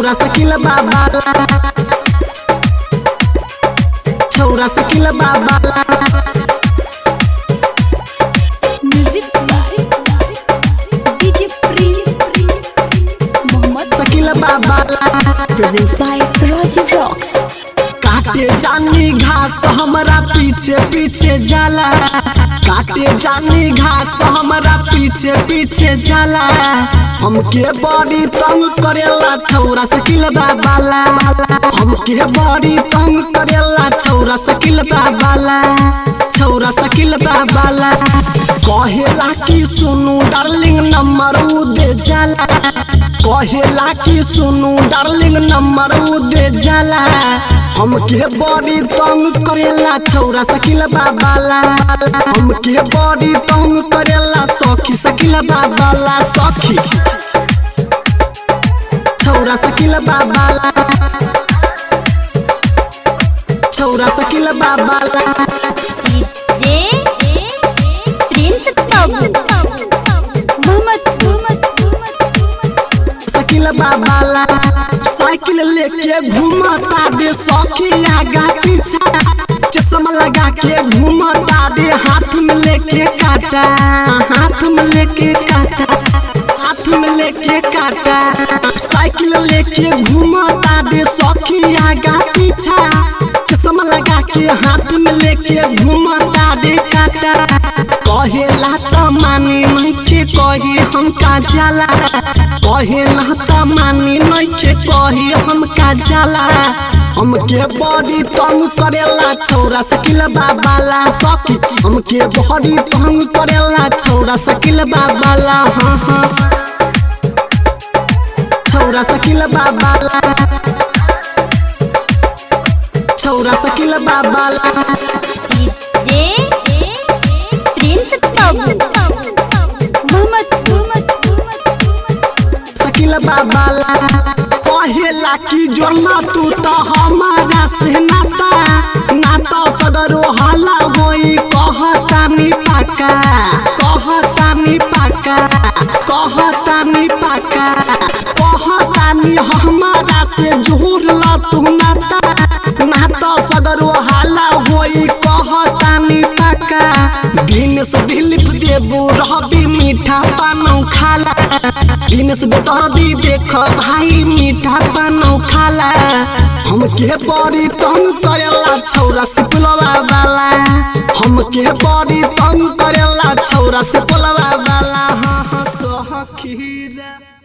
छौरा सकिल बाबाला छौरा सकिल बाबाला music DJ prince Mohammad Shakil बाबाला प्रेजेंस बाय राजीव रॉक्स काटे जानी घास हमरा पीछे पीछे जाला काटे जानी घास हमरा पीछे पीछे जाला हमके बड़ी तंग करेला छौरा सकिल बाबाला हमके बड़ी तंग करेला छौरा सकिल बाबाला छौरा सकिल बाबाला कहेला कि सुनू डार्लिंग नंबर उ दे जाला कहेला कि सुनू डार्लिंग नंबर उ दे जाला हमके बड़ी तंग करेला छौरा सकिल बाबाला हमके बड़ी तंग करेला सखी सकिल बाबाला सखी छौरा सकिल बाबाला छौरा सकिल बाबाला जे प्रिंस बाबू मोहम्मद सकिल बाबाला साइकिल लेके घूमता दे सखी आगा पीछा चश्मा लगा के घूमता दे हाथ में लेके काटा हाथ में लेके काटा हाथ में लेके काटा साइकिल लेके घूमता दे सखी आगा पीछा चश्मा लगा के हाथ में लेके घूमता दे काटा कहेला त मानी नइखे कही हम का जाला कहेला त मानी नइखे कही हम का जाला हमके बड़ी तंग करेला छौरा सकिल बाबाला सखी हमके बड़ी तंग करेला छौरा सकिल बाबाला हाँ हाँ छौरा सकिल बाबाला छौरा सकिल बाबाला जे प्रिंस बाबू मोहम्मद सकिल बाबाला कहेला कि जोड़ना तू तो हमारा से नाता नाता सदरो हाला होई कहता मी पाका कहता मी पाका कहता मी पाका कहता मी हमारा से जोड़ला तू नाता नाता सदरो हाला होई कहता मी पाका बिनस दिलीप देबू रहबी मीठा पानौ खाला बिनस बेदर्दी देख भाई मीठा पानौ खाला हमके बड़ी तंग करेला छौरा सिपलवा वाला हमके बड़ी तंग करेला छौरा सिपलवा वाला हाँ हाँ सखीरा